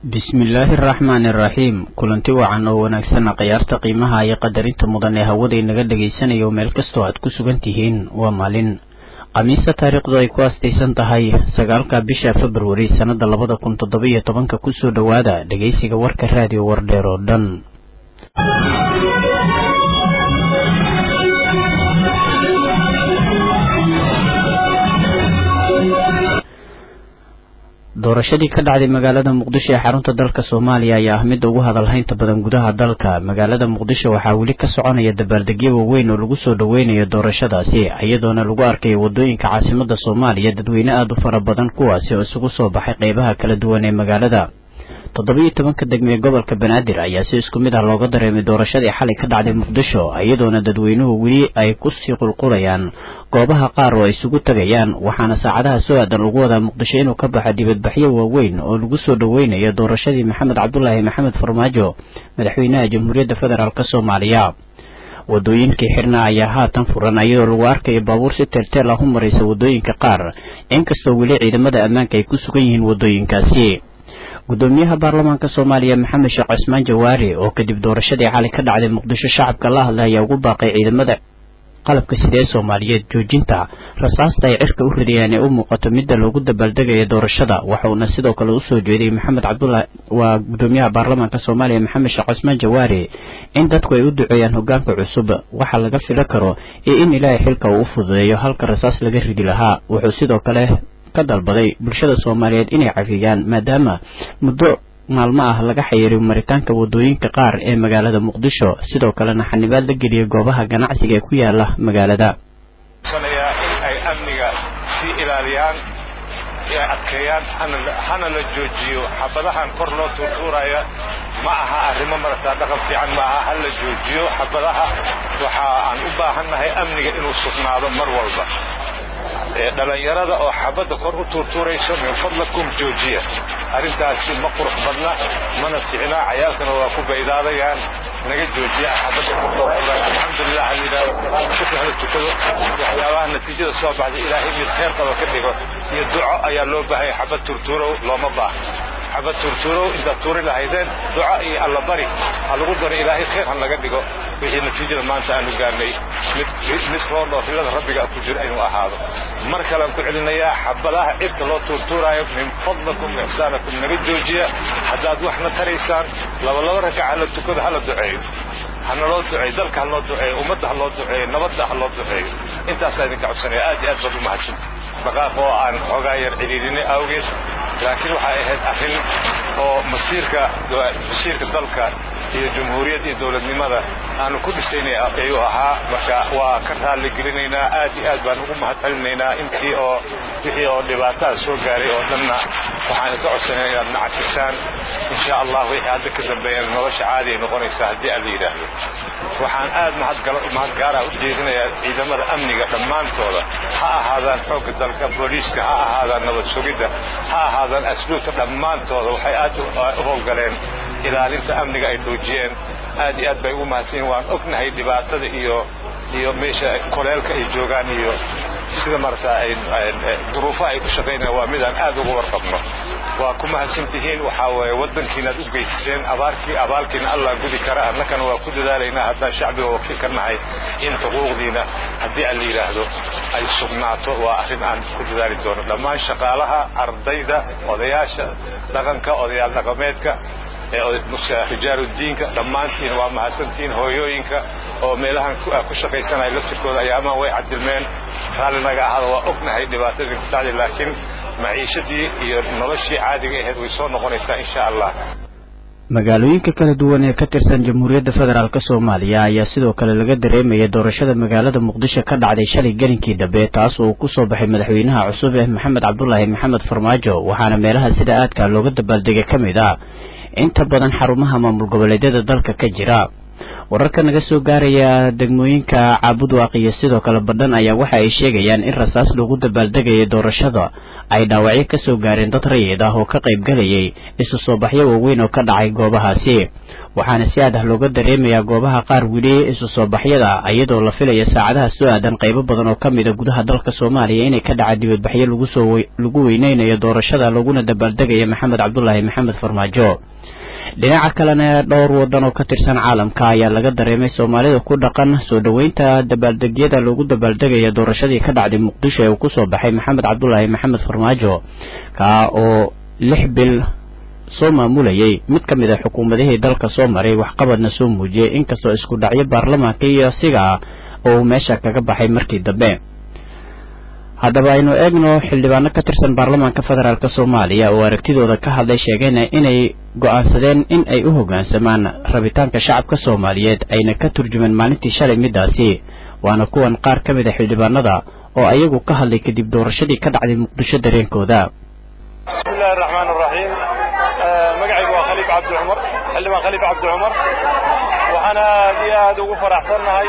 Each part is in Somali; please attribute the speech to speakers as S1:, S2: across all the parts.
S1: bismillaahi araxmaani araxiim kulanti wacan oo wanaagsan khiyaarta qiimaha iyo qadarinta mudan ee hawada inaga dhagaysanayo meel kastoo aad ku sugan tihiin waa maalin khamiista taariikhdu ay ku astaysan tahay sagaalka bisha februari sannada labada kun toddoba-iyo tobanka kusoo dhowaada dhegaysiga warka raadiyo wardheer oo dhan doorashadii ka dhacday magaalada muqdisho ee xarunta dalka soomaaliya ayaa ah midda ugu hadalhaynta badan gudaha dalka magaalada muqdisho waxaa weli ka soconaya dabaaldegyo waaweyn oo lagu soo dhoweynayo doorashadaasi iyadoona lagu arkayo wadooyinka caasimada soomaaliya dadweyne aada u fara badan kuwaasi oo isugu soo baxay qeybaha kala duwan ee magaalada toddoba-iyo tobanka degme ee gobolka banaadir ayaa si isku mid ah looga dareemay doorashadii xalay ka dhacday muqdisho iyadoona dadweynuhu weli ay kusii qulqulayaan goobaha qaar oo ay isugu tegayaan waxaana saacadaha soo aadan lagu wadaa muqdisho inuu ka baxo dibadbaxyo waaweyn oo lagu soo dhoweynayo doorashadii maxamed cabdulaahi maxamed farmaajo madaxweynaha jamhuuriyadda federaalk soomaaliya wadooyinkii xirna ayaa haatan furan iyadoo lagu arkayo baabuur si teelteel ah u maraysa wadooyinka qaar inkastoo weli ciidamada ammaanka ay ku sugan yihiin wadooyinkaasi gudoomiyaha baarlamaanka soomaaliya maxamed sheekh cismaan jawaari oo kadib doorashadii xalay ka dhacday muqdisho shacabka la hadlay ayaa ugu baaqay ciidamada qalabka sida ee soomaaliyeed joojinta rasaasta ay cirka u ridayaan ee u muuqato midda loogu dabaaldegayo doorashada waxauna sidoo kale usoo jeeday maxamed cabdulaahi waa gudoomiyaha baarlamaanka soomaaliya maxamed sheekh cismaan jawaari in dadku ay u duceeyaan hogaanka cusub waxa laga fila karo iyo in ilaahay xilka uu u fududeeyo halka rasaas laga ridi lahaa wuxuu sidoo kale ka dalbaday bulshada soomaaliyeed inay cafiyaan maadaama muddo maalmo ah laga xayiriyo maritaanka wadooyinka qaar ee magaalada muqdisho sidoo kalena xanibaad la geliyay goobaha ganacsiga ee ku yaala magaalada
S2: in ay amniga sii ilaaliyaan ay adkeeyaan hana la joojiyo xabadahan kor loo tuurtuuraya ma aha arrimo marataa dhaqan fiican ma aha ha la joojiyo xabadaha waxa aan u baahannahay amniga inuu sugnaado mar walba dhalinyarada oo xabadda kor u tuurtuurayso min fadlakum joojiya arrintaasi ma qurux badna mana ficnaa cayaalkana waa ku baydaadayaan naga joojiya xabadda alxamdulilah shukri hala tukado waxyaabaha natiijada soo baxday ilaahay mid khayr qaba ka dhigo iyo duco ayaa loo baahaya xabad turtuurow looma baahno xabad turtuurow intaad tuuri lahaydeen duco iyo allabari ha lagu daro ilaahay khayr han laga dhigo wixii natiijada maanta aanu gaarnay mid roon oo rilada rabbiga ku jira inuu ahaado mar kalean ku celinayaa xabadaha cirka loo tuurtuuraayo min fadlakum ixsaanakum naga joojiya haddaad waxna taraysaan labalaba rakaca la tukado hala duceeyo hana loo duceeyo dalka ha loo duceeyo ummadda ha loo duceeyo nabadda ha loo duceeyo intaasaa idinka codsanaya aad iyo aad baad u mahadsanta dhaqaaq oo aan xoogaa yar cidhiirinay awgeed laakiin waxay ahayd arrin oo masiirka masiirka dalka iyo jumhuuriyadda iyo dowladnimada aanu ku dhisaynay ayuu ahaa marka waa ka raalli gelinaynaa aad iyo aad baan ugu mahad celinaynaa intii oo wixii oo dhibaatada soo gaaray oo dhanna waxaan ka codsanaya inaad nacafisaan insha allah wixii hadda ka dambeeyana nolosha caadi ay noqonaysaa haddii aan la yidhaahdo waxaan aad mahad gaara u jeedinayaa ciidamada amniga dhammaantooda ha ahaadaan xoogga dalka booliiska ha ahaadaan nabad sugidda ha ahaadaan asluubta dhammaantooda waxay aad u howlgaleen ilaalinta amniga ay dhoojiyeen aad iyo aad bay ugu mahadsan yihin waan ognahay dhibaatada iyo iyo meesha koleelka ay joogaan iyo sida marata duruufaha ay ku shaqaynayaan waa midaan aad uga warqabno waa ku mahadsan tihiin waxaa weeye waddankiinaad u geysteen abaarkii abaalkiina allah gudi kara annakana waa ku dadaalaynaa haddaan shacbiga wakiil ka nahay in xuquuqdiina haddii aan la yidhaahdo ay sugnaato waa arrin aan ku dadaali doono dhammaan shaqaalaha ardayda odayaasha dhaqanka odayaal dhaqameedka rijaaludiinka dhammaantiin waa mahadsantihiin hooyooyinka oo meelahan ku shaqaysanaya laftirkooda ayaamaan way cadilmeen raalli naga ahaada waa ognahay dhibaatadii ku dhacday laakiin maciishadii iyo noloshii caadiga ahayd way soo noqonaysaa insha allah
S1: magaalooyinka kala duwan ee ka tirsan jamhuuriyadda federaalk soomaaliya ayaa sidoo kale laga dareemaya doorashada magaalada muqdisho ka dhacday shalay gelinkii dambe taas oo ku soo baxay madaxweynaha cusub ee maxamed cabdulaahi maxamed farmaajo waxaana meelaha sida aadka looga dabaaldegay ka mid ah inta badan xarumaha maamul goboleedyada dalka ka jira wararka naga soo gaaraya degmooyinka caabudwaaq iyo sidoo kale badhan ayaa waxa ay sheegayaan in rasaas lagu dabaaldegayay doorashada ay dhaawacyo kasoo gaareen dad rayid ah oo ka qayb galayay isu soo baxyo waaweyn oo ka dhacay goobahaasi waxaana si aad ah looga dareemayaa goobaha qaar weli isu soo baxyada iyadoo la filaya saacadaha soo aadan qaybo badan oo ka mid a gudaha dalka soomaaliya inay ka dhaca dibadbaxyo lagusoo lagu weyneynayo doorashada laguna dabaaldegaya maxamed cabdulaahi maxamed farmaajo dhinaca kalena dhowr wadan oo ka tirsan caalamka ayaa laga dareemay soomaalida ku dhaqan soo dhoweynta dabaaldegyada loogu dabaaldegaya doorashadii ka dhacday muqdisho ee uu kusoo baxay maxamed cabdulaahi maxamed farmaajo kaa oo lix bil soo maamulayay mid ka mid a xukuumadihii dalka soo maray waxqabadna soo muujiyey inkastoo isku dhacyo baarlamaanka iyo asiga oo uu meesha kaga baxay markii dambe haddaba aynu eegno xildhibaano ka tirsan baarlamaanka federaalk soomaaliya oo aragtidooda ka hadlay sheegayna inay go-aansadeen in ay u hoggaansamaan rabitaanka shacabka soomaaliyeed ayna ka turjumeen maalintii shalay midaasi waana kuwan qaar ka mid a xildhibaanada oo ayagu ka hadlay kadib doorashadii ka dhacday muqdisho dareenkooda
S3: bismillahi raxmaan raxiim magacaygu waa khaliif cabdi cumar xildhibaan khaliif cabdi cumar waxaan aad iyo aad ugu faraxsannahay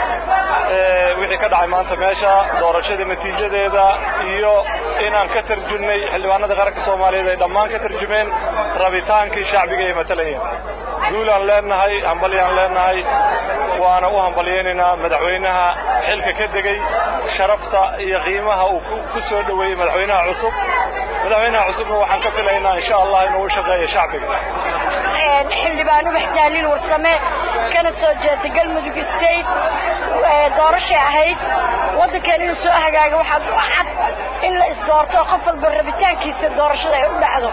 S3: wixii ka dhacay maanta meesha doorashada natiijadeeda iyo inaan ka tarjumnay xildhibaanada qaranka soomaaliyeed ay dhammaan ka tarjumeen rabitaankii shacbiga ay matalayeen guulaan leenahay hambalyaan leenahay waana u hambalyaynaynaa madaxweynaha xilka ka degey sharafta iyo qiimaha uu ku soo dhoweeyey madaxweynaha cusub madaxweynaha cusubna waxaan ka filaynaa insha allah inuu u shaqeeyo shacbiga
S4: xildhibaan ubax daaliil warsame kana soo jeeda galmudug state doorashay ahayd waddankan inuu soo hagaaga waxaa cad in la isdoorto qof walba rabitaankiisa doorashada ay u dhacdo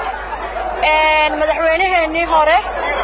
S4: madaxweynaheenii hore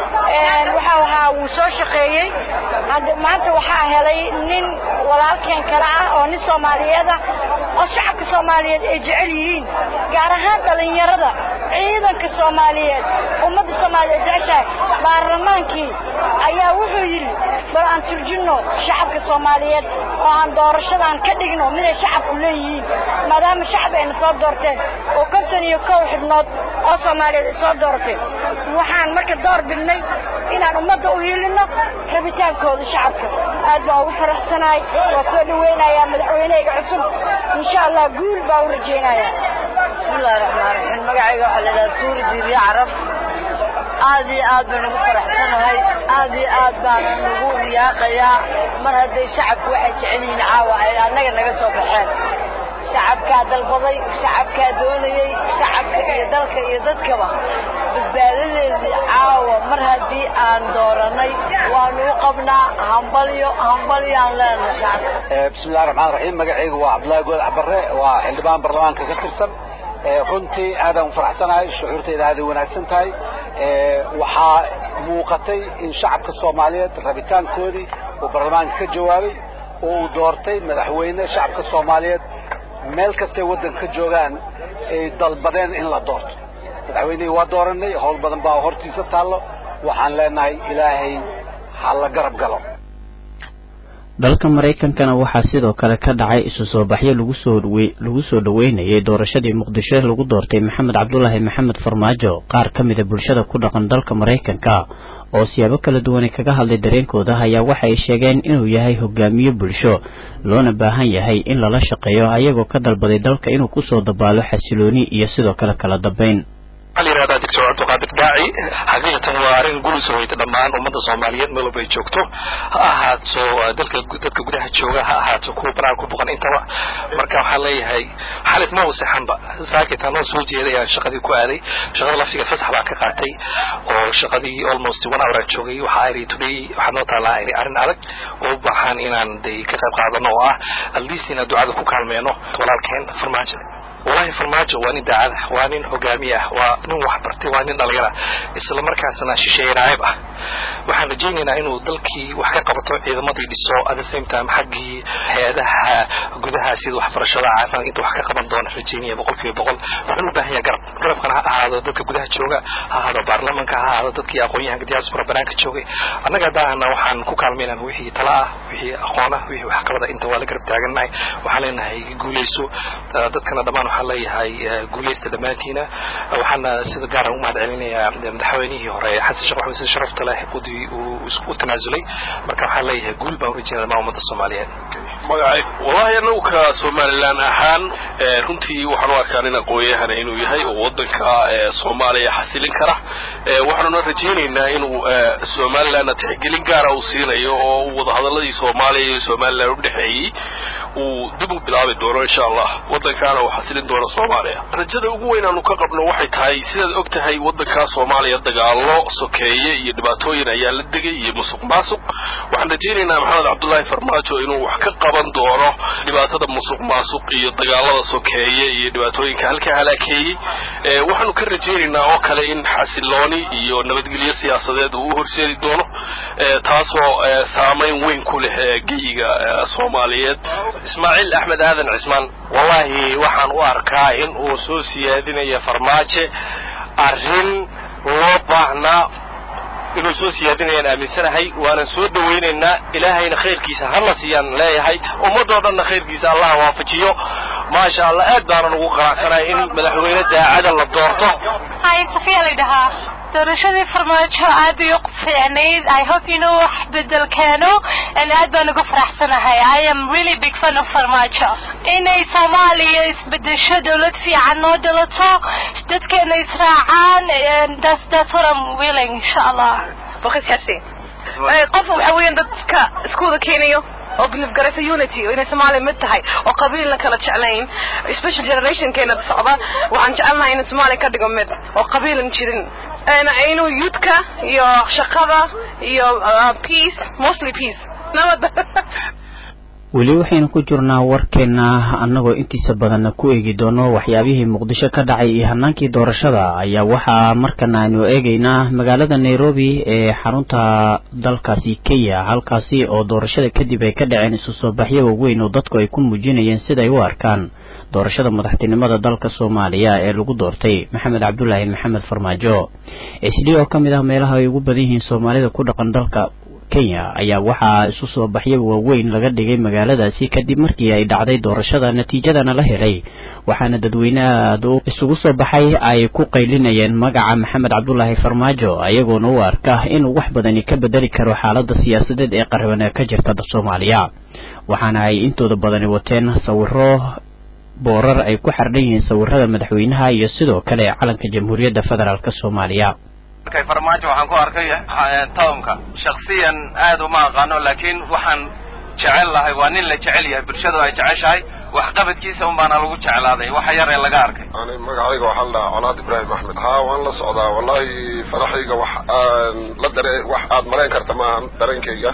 S4: waxau ahaa wuu soo shaqeeyey maanta waxaa helay nin walaalkeen kale ah oo nin soomaaliyeed ah oo shacabka soomaaliyeed ay jecel yihiin gaar ahaan dhallinyarada ciidanka soomaaliyeed ummadda soomaaliyeed jeceshahay baarlamaankii ayaa wuxuu yidhi bal aan turjinno shacabka soomaaliyeed oo aan doorashadan ka dhigno miday shacabku leeyihiin maadaama shacab ayna soo doorteen oo konton iyo kow xibnood oo soomaaliyeed ay soo dooratay waxaan marka door bidnay inaan ummadda u hiilinno rabitaankooda shacabka aad baan ugu faraxsanahay waa soo dhaweynayaa madaxweynehayga cusub insha allah guul baa u rajaynayaa
S5: bismillahi raxmaan raxiim magacayga waxaa la yidhaha suuri diiriya carab aad iyo aad baan ugu faraxsanahay aad iyo aad baan ugu riyaaqayaa mar hadday shacabku waxay jecel yihiin caawa ay annaga naga soo baxeen shacabkaa dalbaday shacabkaa doonayey shacabka iyo dalka iyo dadkaba badbaadadeedii caawa mar haddii aan dooranay waanu u qabnaa hambalyo hambalyaan leenahay shacabka
S6: bismillahi raxmaan raxiim magacaygu waa cabdullaahi goodac barre waa xildhibaan baarlamaanka ka tirsan runtii aadaan u faraxsanahay shucuurtayda aaday wanaagsan tahay waxaa muuqatay in shacabka soomaaliyeed rabitaankoodii uu baarlamaanka ka jawaabay oo uu doortay madaxweyne shacabka soomaaliyeed meel kastay waddanka ka joogaan ay dalbadeen in la doorto madaxweynihii waa dooranay howl badan baa hortiisa taallo waxaan leenahay ilaahay ha la garab galo
S1: dalka maraykankana waxaa sidoo kale ka dhacay isu soo baxyo lagu soo lagu soo dhoweynayay doorashadii muqdisho lagu doortay maxamed cabdulaahi maxamed farmaajo qaar ka mida bulshada ku dhaqan dalka maraykanka oo siyaabo kala duwanay kaga hadlay dareenkooda ayaa waxa ay sheegeen inuu yahay hogaamiye bulsho loona baahan yahay in lala shaqeeyo ayagoo ka dalbaday dalka inuu kusoo dabaalo xasilooni iyo sidoo kale kala dambayn
S7: waxaa la yihahdaa doctor cabdiqaadir daaci xaqiiqatan waa arrin guli soo hoyta dhammaan ummadda soomaaliyeed meel walba ay joogto ha ahaato dalka dadka gudaha jooga ha ahaato kuwa banaanka ku boqan intaba marka waxaan leeyahay xalit ma wasexanba saakit anoo soo jeeday ayaan shaqadii ku aaday shaqada laftiga fasax baan ka qaatay oo shaqadii almost one hour aan joogay waxaa iri today waxaa noo taalaa iri arrin adag oo u baahan inaan day ka qayb qaadano oo ah at least inaan ducada ku kaalmeeno walaalkeen farmaajo walahi farmaajo waa nin daacada waa nin hogaamiye ah waa nin waxbartay waa nin dhalinyara isla markaasna shisheeye naayib ah waxaan rajaynaynaa inuu dalkii wax ka qabato ciidamadii dhiso at the same time xaggii hay-adaha gudaha sida waxbarashada caafimaad inta wax ka qaban doona rajaynaya boqol kiiba boqol wuxuu u baahan yahay garab garabkana ha ahaado dadka gudaha jooga ha ahaado baarlamanka ha ahaado dadkii aqoon-yahanka diaspora banaanka joogay annaga haddaahna waxaan ku kaalmaynaa wixii tala ah wixii aqoon ah wixii waxqabada inta waa la garab taagannahay waxaan leenahay guuleyso dadkana dhammaan waxaan leeyahay guuleysta dhammaantiina waxaana sida gaara u mahad celinayaa madaxweynihii hore xasan sheekh maxamed sida sharafta leh qudii uu u tanaasulay marka waxaan leeyahay guul baan urajinaya dhammaan ummadda soomaaliyeed
S8: magacay wallahi anagu ka somalilan ahaan runtii waxaan u arkaa nin aqoon-yahana inuu yahay oo wadanka soomaaliya xasilin kara waxaanuna rajaynaynaa inuu somalilanna tixgelin gaara uu siinayo oo uu wadahadaladii soomaaliya iyo somalilan udhexeeyey uu dib u bilaabi doono insha allah wadankaana uu xasilin doono soomaaliya rajada ugu weyn aanu ka qabno waxay tahay sidaad og tahay wadankaa soomaaliya dagaalo sokeeye iyo dhibaatooyin ayaa la degay iyo musuq maasuq waxaan rajaynaynaa maxamed cabdullaahi farmaajo inuu wax ka qaban doono dhibaatada musuq maasuq iyo dagaalada sokeeye iyo dhibaatooyinka halkaa halaakeeyey waxaanu ka rajaynaynaa oo kale in xasilooni iyo nabadgelyo siyaasadeed uu u horseedi doono taasoo saamayn weyn ku leh geyiga soomaaliyeed
S3: ismaaciil axmed aadan cismaan wallahi waxaan u arkaa in uu soo siyaadinayo farmaajo arrin loo baahnaa inuu soo siyaadinayaan aaminsanahay waanan soo dhawaynaynaa ilaahayna khayrkiisa hana siiyaan leeyahay ummadoo dhanna khayrkiisa allah waafajiyo maasha allah aad baanan ugu qanacsanahay in madaxweyne daacada la doorto
S9: hay safiya laydhahaa doorashadii farmaajo aad bay u fiicnayd i hope inuu wax bedel keeno and aad baan ugu faraxsanahay i am really big fan of farmaajo inay soomaaliya isbedesho dowlad fiican noo dhalato dadkeena israacaan that's that's what I'm willing insha allah
S10: baqis xasi qof waxa weeyaan dadka isku wada keenayo oo believe garaysa unity oo inay Soomaaliya mid tahay oo qabiil la kala jeclayn special generation keena socda waxaan jecelnahay in Soomaaliya ka dhigo mid oo qabiilan jirin ana inuu youthka iyo shaqada iyo peace mostly peace nabada
S1: weli waxaynu ku jirnaa warkeena annagoo intiisa badanna ku eegi doono waxyaabihii muqdisho ka dhacay iyo hanaankii doorashada ayaa waxaa markana aynu eegaynaa magaalada nairobi ee xarunta dalkaasi kenya halkaasi oo doorashada kadib ay ka dhaceen isu soo baxyo waaweyn oo dadku ay ku muujinayeen siday u arkaan doorashada madaxtinimada dalka soomaaliya ee lagu doortay maxamed cabdulaahi maxamed farmaajo isli oo ka mid ah meelaha ay ugu badan yihiin soomaalida ku dhaqan dalka kenya ayaa waxaa isu soo baxyo waaweyn laga dhigay magaaladaasi kadib markii ay dhacday doorashada natiijadana la helay waxaana dadweyne aada isugu soo baxay ay ku qaylinayeen magaca maxamed cabdulaahi farmaajo ayagoona u arka inuu wax badani ka bedeli karo xaalada siyaasadeed ee qariban ee ka jirta soomaaliya waxaana ay intooda badani wateen sawiro boorar ay ku xardhan yihiin sawirada madaxweynaha iyo sidoo kale calanka jamhuuriyadda federaalk soomaaliya
S3: markay farmaajo waxaan ku arkay townka shaksiyan aad uma aqaano laakiin waxaan jecel lahay waa nin la jecel yahay bulshadu ay jeceshahay waxqabadkiisa un baana lagu jeclaaday waxa yar ee laga arkay
S8: ani magacayga waxaa la dhahaa colaad ibraahim axmed haa waan la socdaa wallahi faraxayga wax aan la dare wax aad malayn karta maahan dareenkayga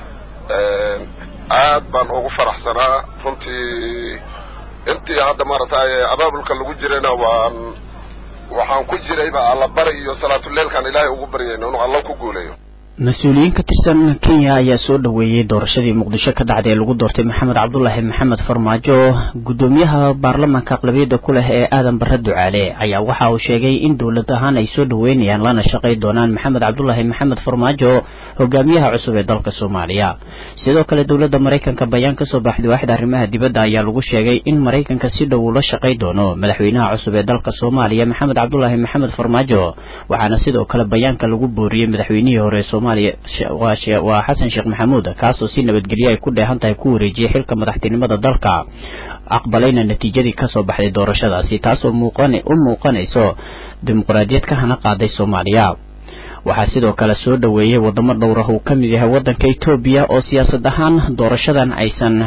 S8: aad baan ugu faraxsanaa runtii intii hadda maaragtay abaabulka lagu jirayna waan waxaan ku jirayba alla bari iyo salaatuleilkaan ilaahay ugu baryayno inuu alla ku guuleeyo
S1: mas-uuliyiin ka tirsan kenya ayaa soo dhoweeyey doorashadii muqdisho ka dhacday ee lagu doortay maxamed cabdulaahi maxamed farmaajo guddoomiyaha baarlamaanka aqlabiyadda ku leh ee aadan barre ducaale ayaa waxa uu sheegay in dowlad ahaan ay soo dhoweynayaan lana shaqay doonaan maxamed cabdulaahi maxamed farmaajo hogaamiyaha cusub ee dalka soomaaliya sidoo kale dowladda maraykanka bayaan kasoo baxday waaxda arrimaha dibadda ayaa lagu sheegay in maraykanka si dhow ula shaqay doono madaxweynaha cusub ee dalka soomaaliya maxamed cabdulaahi maxamed farmaajo waxaana sidoo kale bayaanka lagu booriyey madaxweynihii hore waa xasan sheekh maxamuud kaasoo si nabadgelyo ay ku dheehan tahay ku wareejiyey xilka madaxtinimada dalka aqbalayna natiijadii kasoo baxday doorashadaasi taasoo u muuqanayso dimuqraadiyad ka hana qaaday soomaaliya waxaa sidoo kale soo dhoweeyey wadamo dhowrah uu ka mid yahay waddanka etoobiya oo siyaasad ahaan doorashadan aysan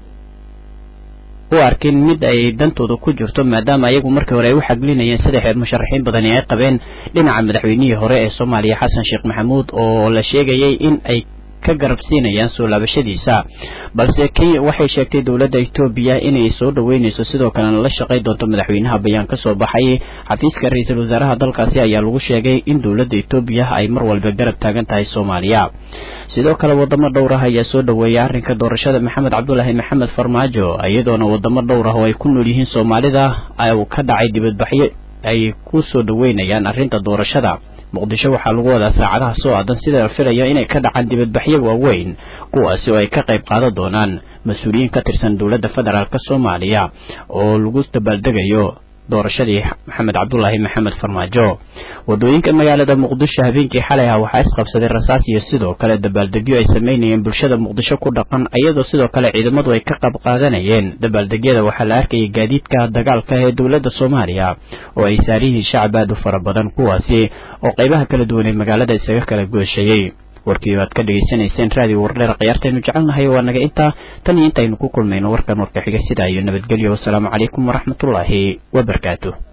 S1: u arkin mid ay dantooda ku jirto maadaama ayagu markii hore ay u xaglinayeen saddex musharaxiin badani ay qabeen dhinaca madaxweynihii hore ee soomaaliya xasan sheekh maxamuud oo la sheegayay in ay ka garabsiinayaan soo laabashadiisa balse kenya waxay sheegtay dowladda etoobiya inay soo dhoweynayso sidoo kalena la shaqay doonto madaxweynaha bayaan ka soo baxay xafiiska ra-iisul wasaaraha dalkaasi ayaa lagu sheegay in dowladda etoobiya ay mar walba garab taagan tahay soomaaliya sidoo kale wadamo dhowr ah ayaa soo dhoweeyay arrinka doorashada maxamed cabdulaahi maxamed farmaajo iyadoona wadamo dhowr ah oo ay ku nool yihiin soomaalida ka dhacay dibadbaxyo ay ku soo dhoweynayaan arrinta doorashada muqdisho waxaa lagu wadaa saacadaha soo aadan sida la filayo inay ka dhacaan dibadbaxyo waaweyn kuwaasi oo ay ka qayb qaadan doonaan mas-uuliyiin ka tirsan dowladda federaalk soomaaliya oo lagu dabaaldegayo doorashadii maxamed cabdulaahi maxamed farmaajo wadooyinka magaalada muqdisho habeenkii xalay ah waxaa isqabsaday rasaas iyo sidoo kale dabaaldegyo ay sameynayeen bulshada muqdisho ku dhaqan iyadoo sidoo kale ciidamadu ay ka qayb qaadanayeen dabaaldegyada waxaa la arkayay gaadiidka dagaalka ee dowladda soomaaliya oo ay saariyihiin shacab aad u fara badan kuwaasi oo qaybaha kala duwan ee magaalada isaga kala goosheeyey warkii baad ka dhegaysanayseen raadiyo wardheer khiyaartaynu jecelnahay waa naga intaa tan iyo intaynu ku kulmayno warkan warka xiga sidaa iyo nabadgelyo wasalaamu calaykum waraxmatullaahi wabarakaatu